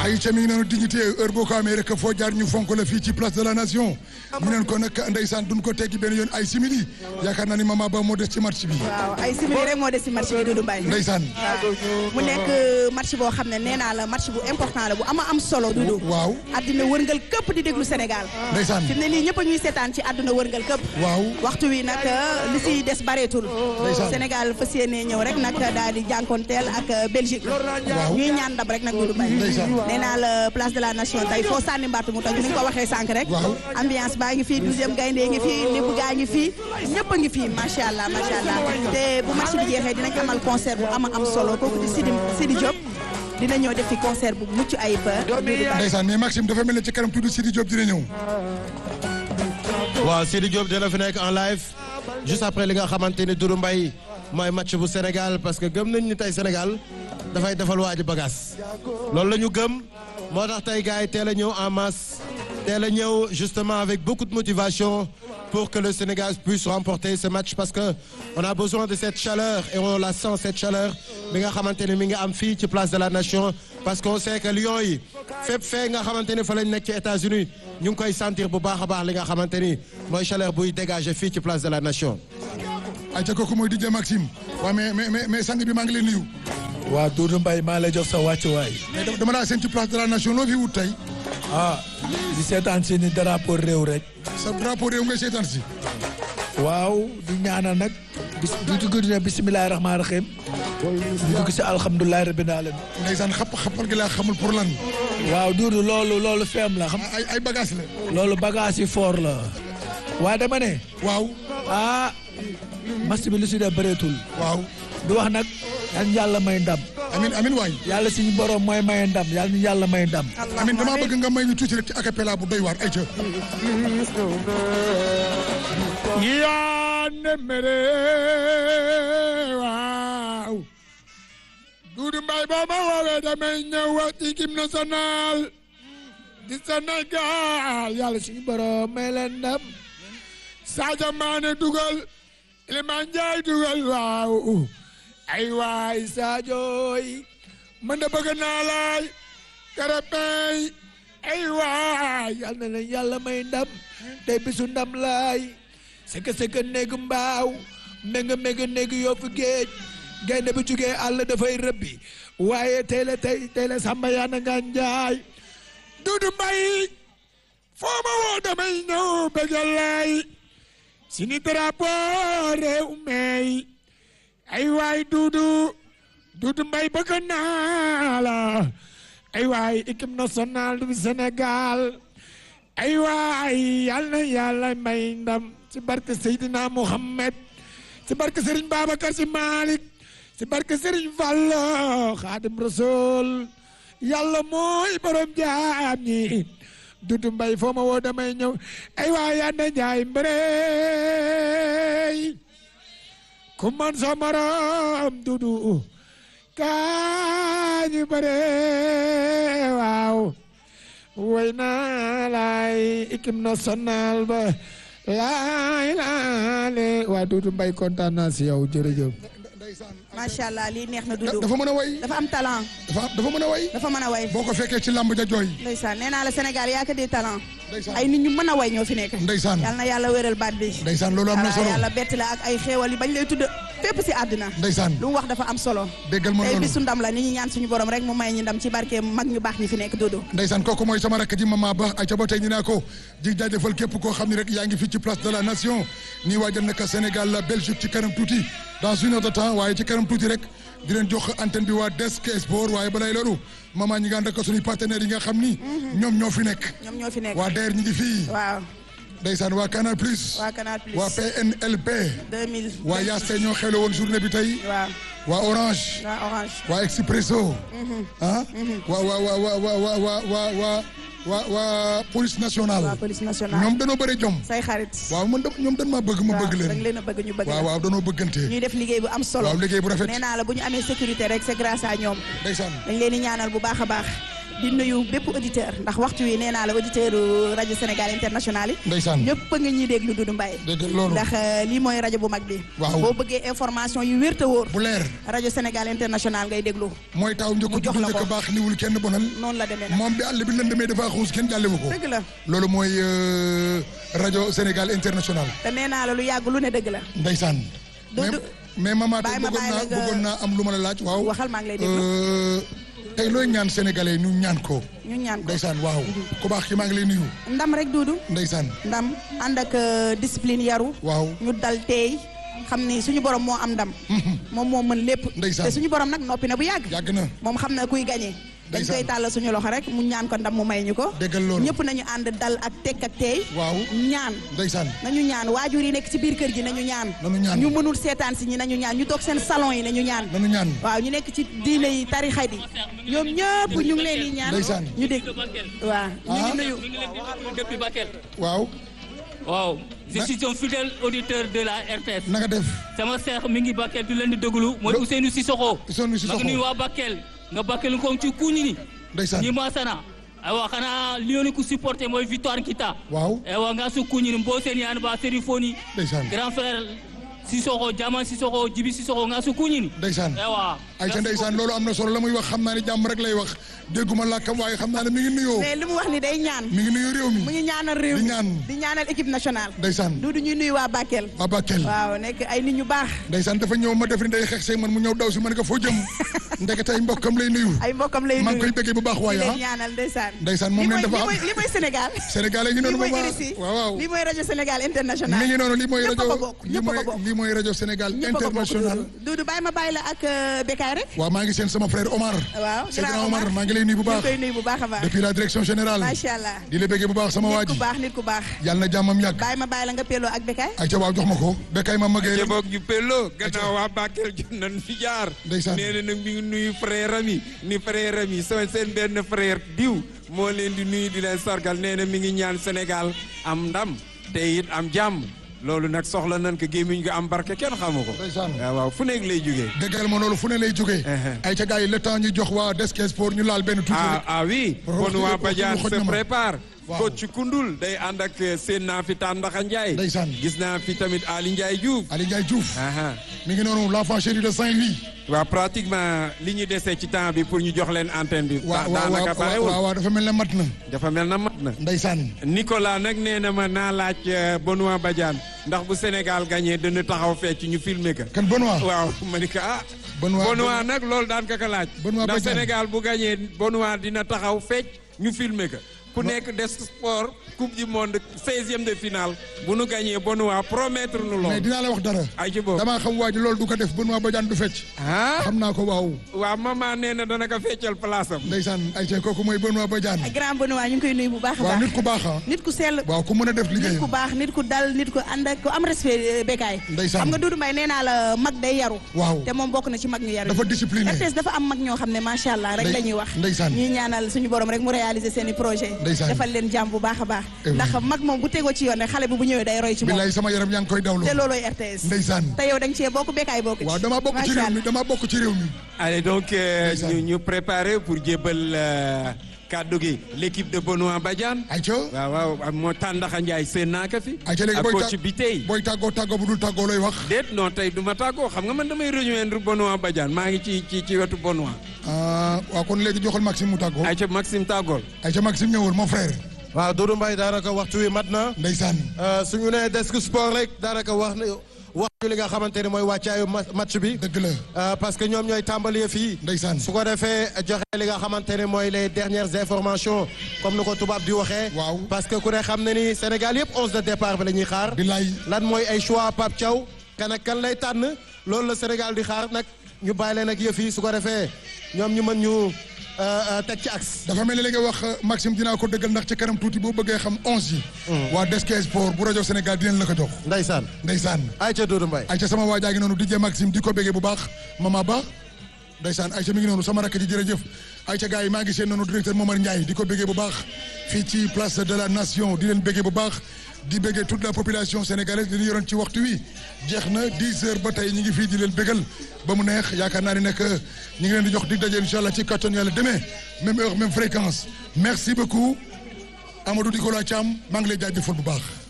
ay ca mi ngi noonu dignité heure boo ko amee rek foo jaar ñu fonk la fii ci place de la nation ñu neen ko nag ndeysaan duñ ko teggi benn yoon ay simili yaakaar naa ni mama ba moo des ci match bi waaw ay simili rek moo des ci match bi Doudou Mbaye ndeysaan mu nekk match boo xam ne nee naa la match bu important la bu ama am solo Doudou waaw àddina wërngal këpp di déglu Sénégal ndeysaan fi mu ne nii ñëpp a ñuy seetaan ci àdduna wërngal këpp waaw waxtu wi nag li si des bareetul Ndeysaan. Sénégal fas yéene ñëw rek nag daal di jànkonteel ak Belgique Waaw. ñuy ñaan ndam rek nag Doudou Mbaye Ndeysaan. nee naa la place de la nation tey foo sànni mbaatu mu toj ni nga ko waxee sànq rek Waaw. ambiance baa ngi fii douzième gaynde ngi fii lépp gaa ngi fii ñëpp a ngi fii macha allah macha allah te bu match bi jeexee dinañ amal concert bu ama am solo kooku di Sidi Sidi Diop dina ñëw def fi concert bu mucc ayib Doudou Mbaye ndeysaan mais Maxime dafa mel ne ci kanam tuuti Sidi Diop dina ñëw waaw Sidi Diop dina fi nekk en live juste après li nga xamante ni Doudou Mbaye mooy match bu Sénégal parce que gëm nañ ni tey Sénégal dafay defal waa ji bagage loolu la ñu gëm moo tax tey gars yi teel a ñëw en masse teel a ñëw justement avec beaucoup de motivation pour que le Sénégal puisse remporter ce match parce que on a besoin de cette chaleur et on la sent cette chaleur bi nga xamante ni mi ngi am fii ci place de la nation parce qu'on sait que Lions yi fépp fee nga xamante ni fa lañ nekk ci États-Unis ñu ngi koy sentir bu baax a baax li nga xamante ni mooy chaleur buy dégager fii ci place de la nation. ay ca kooku mooy DJ Maxime waaw mais mais mais mais sang bi maa ngi leen nuyu waa Doudou Mbaye maa lay jox sa wàccuwaay mais dama- dama laa seen ci place de la nation loo fi wut tey ah di seetaan si ni drapeau réew rek sa drapeau réew ngay seetaan si waaw di ñaanal nag bis di dugg ne bisimilahi rahmaani rahim di dugg si alhamdulilahi rabbil alamin ndeysaan xapp xappal gi laa xamul pour lan waaw Doudou loolu loolu feem la xam ay ay bagage la loolu bagage yi fort la waa dama ne waaw ah match bi lu si def bëreetul waaw du wax nag yan yàlla may ndam amin amin waay yàlla suñu borom mooy maye ndam yàlla ni yàlla may ndam amin damaa bëgg nga may ñu tuuti rek ci acapella bu doy waar ay ca yaa nemere waaw Doudou Mbaye boo ma woowee damay ñëw wax ci équipe nationale di Sénégal yàlla suñu borom may leen ndam Sadio Mané dugal Iliman Ndiaye dugal waaw ay waay Sadio yi man de bëgg naa laay Krépin ay waay yal na leen yàlla may ndam tey bisu ndam laay sëkk sëkk néegu mbaaw ménga ménga néegu yoofu géej gaynde bu jugee àll dafay rëbbi waaye tey la tey tey la samba yaana nga njaay Doudou Mbaye foo ma woo damay ñëw bëggal laay si ni drapeau réew meey ay waay Doudou Doudou Mbaye bëgg naa la ay waay équipe nationale du Sénégal ay waay yal na yàlla may ndam ci barke Seydina Mohamed ci barke Serigne Babacar Sy Malick ci barke Serigne Fallo Khadim Rasoul yàlla mooy borom jaam ñi Doudou Mbaye foo ma woo damay ñëw ay waay yanda njaay mbërëy ku man sa morom Doudou kaañu bëre waaw way naa laay équipe nationale ba laay laale waa Doudou Mbaye kontaan naa si yow jërëjëf macha allah lii neex na Da- Doudou dafa mën a way dafa am talent dafa dafa mën a way dafa mën a way boo ko fekkee ci lamb ja jooy ndeysaan nee naa la Sénégal yaa ko di talent Ndeysaan. ay nit ñu mën a way ñoo fi nekk ndeysaan yal na yàlla wéral baat bi ndeysaan loolu am na voilà solo yàlla bett la ak ay xéewal yi bañ lay tudd fépp si àddina ndeysaan lu mu wax dafa am solo déggal ma tey loolu bisu ndam la ni ñu ñaan suñu borom rek mu may ñu ndam ci barke mag ñu baax ñi fi nekk Doudou ndeysaan kooku mooy sama rakk ji mama ba ay ca ba tey ñu naa ko di jaajëfal képp koo xam ne rek yaa ngi fii ci place de la nation nii waajal naka Sénégal la Belgique ci kanam tuuti dans une heure de temps waaye ci kanam tuuti rek di leen jox antenne bi waa Desk Sport waaye balay loolu mama ñi nga ànd ak suñuy partenaires yi nga xam ni ñoom ñoo fi nekk ñoom ñoo fi nekk waa DER ñi ngi fii waaw ndeysaan waa Canal Plus waa Canal Plus waa PNLP 2000 waa Yaste ñoo xewle woon journée bi tey waaw waa Orange waa Orange waa Expresso ah waa waa waa waa waa waa waa waa waa waa waa police nationale waa police nationale ñoom danoo bëri jom say xarit waaw man da ñoom dañ maa bëgg ma bëgg da nga leen leen a bëgg ñu bëgg waaw la waaw danoo bëggante ñuy def liggéey bu am solo waaw liggéey bu rafet nee naa la bu ñu amee sécurité rek c'est grâce à ñoom ndeysaan dañ leen di ñaanal bu baax a baax di nuyu bépp auditeur ndax waxtu wi nee naa la auditeur rajo Sénégal international yi ndeysaan ñëpp a nga ñuy déglu Doudou Mbaye dégg loolu ndax euh, lii mooy rajo bu mag bi Waaw. boo bëggee information yu wér te wóor bu leer rajo Sénégal international ngay déglu mooy taw njëkk Mu jox juddu la ko. njëkk baax niwul kenn bonal noonu la demee nag moom bi àll bi lëndëmee dafa xuus kenn jàllewu ko dëgg la loolu mooy euh, rajo Sénégal international te nee naa la lu yàgg lu ne dëgg la ndeysaan Du- mais du- mais maman tey Bàyyi ma bëggoon bàyyi naa la nga- bëggoon naa am lu ma la laaj waaw waxal maa ngi lay déglu Euh, tey looy ñaan sénégalais ñu ñaan ko ñu ñaan ko ndeysaan waaw ku baax ki maa ngi lay nuyu ndam rek Doudou ndeysaan ndam ànd ak euh, discipline yaru waaw ñu dal teey xam ni suñu borom moo am ndam moom moo mën lépp Ndeysaan. te suñu borom nag noppi na bu yàgg yàgg na moom xam na kuy gagné dañ Ndeysaan. koy tàllal suñu loxo rek mu ñaan ko ndam mu may ñu ko déggal loolu ñëpp nañu ànd dal ak tekk ak teey waaw ñaan ndeysaan nañu ñaan waajur yi nekk ci biir kër gi nañu ñaan Nañu ñaan. ñu mënul seetaan si ñi nañu ñaan ñu toog seen salon yi nañu ñaan nanu ñaan waaw ñu nekk ci diine yi tarixa yi ñoom ñëpp ñu ngi leen di ñaan Ndeysaan. ñu dégg waaw ñu ngi Ah. nuyu depuis Bakel. waaw waaw je Na- suis un fidèle auditeur de la RTS. na nga def sama seex mi ngi Bakel di leen di déglu mooy Lo- Ousseynou Sissoko. Ousseynou Sissoko. ma ngi nuyu waa Bakel nga Bakel ko ci kuñi ni. ndeysaan ni masana aywa xanaa lioni ku supporté mooy Victoire Kita. waaw aywa nga su kuñi ni mbo seen yaan ba Serifoni. ndeysaan grand frère Sissoko Diama Sissoko Jibi Sissoko nga su kuñi ni. ndeysaan aywa. ay ca ndeysaan loolu am na solo la muy wax xam naa ne jàmm rek lay wax dégguma làkkam waaye xam naa ne mi ngi nuyoo mais li mu wax ni day ñaan mi ngi nuyu réew mu mi ngi ñaanal réew Di mi ñaan. di ñaanal équipe nationale ndeysaan du du ñuy nuyu waa Bakel waa Bakel waaw nekk ay nit ñu baax ndeysaan dafa ñëw ma def ni day xeex see man mu ñëw daw si man nga foo jëm ndeke tey mbokkam lay nuyu ay mbokkam lay maa ngi koy nuyu bëggee bu baax di waaye leen ah ñaanal ndeysaan ndeysaan moom li leen mooy dafa li am mooy li mooy Sénégal Sénégal yi li noonu mooy ba RSI waaw waaw li mooy rajo Sénégal international mi ngi noonu lii mooy ñëpp a rajo ko bokk lii ñëpp a mooy ko bokk lii mooy rajo Sénégal ñëpp a ko bokk international Doudou Doudou bàyyi ma bàyyi la ak euh, Bécaye rek waaw maa ngi seen sama frère Omar waaw Seydina Omar maa ngi lay nuyu bu ñu baax koy nuyu bu baax a baax depuis la direction générale macha allah di la bëggee bu baax sama waa nit ku ji baax nit ku baax yàlla na jàmmam yàgg bàyyi ma bàyyi la nga peloo ak Bécaye ay ca waaw jox ma ko bekkay ma magee te boog ñu pelloo gannaaw waa Bakel jot nañ fi jaar Ndeysaan. nee na nag mi ngi nuyu frère am yi ni frère am yi sama seen benn frère diw moo leen di nuyu di leen sargal nee na mi ngi ñaan Sénégal am ndam te it am jàmm loolu nag soxla nañ ko gémmiñ nga am barke kenn xamu ko Ndeysaan. waaw waaw fu nekk lay jógee déggal ma loolu fu ne lay jógee Uh-huh. ay ca gars yi le temps ñu jox waa Desk Sport ñu laal benn tuuti ah rek ah oui Rox bon waa Rox Badiane Rox se na ma. prépare Waaw. coach Koundoul day ànd ak seen naa fi Tàndaxa Ndiaye Ndeysaan. gis naa fi tamit Ali Ndiaye Diouf Ali Ndiaye Diouf aha mi ngi noonu l'enfant chéri de Saint-Louis waaw pratiquement li ñu dese ci temps bi pour ñu jox leen antenne bi. waaw waaw daanaka waaw barewul waaw waaw dafa mel ne mat na dafa mel na mat na. ndeysaan Nicolas nag nee na ma naa laaj euh, Benoît Badiane ndax bu Sénégal gagné dana taxaw fecc ñu filmer ko. kan Benoît waaw ma ni ko ah. Benoît Benoît nag loolu daan ka ko laaj. Benoît ndax Badiane. Sénégal bu gagné Benoît dina taxaw fecc ñu filmer ko. ku nekk des sport coupe du monde seizième de finale bu nu gagné Benoît promettre nu mais lool. dinaa la wax dara ay ci boobu. damaa xam waa ji loolu du ko def Benoît Badiane du fecc ah. xam naa ko waaw waaw maman nee na dana ko feccal place am. ndeysaan ay ca kooku mooy Benoît Badiane grand Benoît ñu ngi koy nuyu bu baax a waaw baax nit ku baax ah nit ku sell waaw ku mën a def nit ku liggéeyam baax nit ku dal nit ku ànd ak ku am respect Bécaye Ndeysaan. xam nga Doudou Mbaye nee naa la mag day yaru waaw te moom bokk na ci mag ñu yaru dafa discipliné RTS dafa am mag ñoo xam ne macha allah rek Ndey- la ñuy wax ndeysaan. ñuy ñaanal suñu borom rek mu réaliser seen i projet Ndeysaan. defal leen jàmm bu baax a baax Eh oui. ndax mag moom bu tegoo ci yoon rek xale bi bu ñëwee day roy ci moom billaay sama yaram yaa ngi koy dawloo te loolooy RTS ndeysaan te yow da nga cee bokk Bécaye bokk ci waaw damaa bokk ci Macha réew mi Allah. damaa bokk ci réew mi Allez donc euh, Ndeysaan. ñu ñu préparer pour jébbal euh, kàddu gi l'équipe de Benoît Badiane. ay ca waaw waaw moo Tàndaxa Ndiaye seen naa ko fi. ay ca léegi ak booy coach tàgg- bi tey. booy tàggoo tàggoo bu dul tàggoo looy wax déet non tey du ma tàggoo xam nga man damay rejoindre Benoît Badiane maa ngi ci ci ci wetu Benoît. ah waaw kon léegi joxal Maxime mu tàggoo ayca Maxime tàggool. ay ca Maxime ñëwul mon frère waaw Doudou Mbaye daanaka waxtu wi mat na ndeysaan suñu nee desk sport rek daanaka wax na wax ñu li nga xamante ne mooy wàccaayu ma- match bi dëgg la Euh, parce que ñoom ñooy tàmbali fii ndeysaan su ko defee joxe li nga xamante ne mooy les dernières informations comme ni ko tubaab di waxee. Waaw. parce que ku ne xam ne ni Sénégal yëpp onze de départ bi la ñuy xaar. billaay lan mooy ay choix Pape Thiaw kan ak kan lay tànn loolu la Sénégal di xaar nag ñu bàyyi leen ak yëf yi su ko defee ñoom ñu mën ñu euh, euh, teg ci axe. dafa mel ni li nga wax Maxime dinaa ko dëggal ndax ci kanam tuuti boo bëggee xam onze yi waa Desk Sport bu rajo Sénégal dinañ la ko jox Ndeysaan ndeysaan ayca Doudou Mbaye. Aïcha sama waajaa ngi noonu DJ Maxime di ko béggee bu baax Mama Ba ndeysaan Aïcha mi ngi noonu sama rakk ji jërëjëf Aïcha gars yi maa ngi seen noonu directeur Momar Ndiaye di ko béggee bu baax fii ci place de la nation di leen béggee bu baax di béggee toute la population sénégalaise li ñu yoroon ci waxtu wi jeex na 10 heures ba tey ñu ngi fii di leen bégal ba mu neex yaakaar naa ni nag ñu ngi leen di jox dig daje incha allah ci kattan yàlla demain même heure même fréquence merci beaucoup Amadou Nicolas Thiam maa ngi lay jaajëfal bu baax.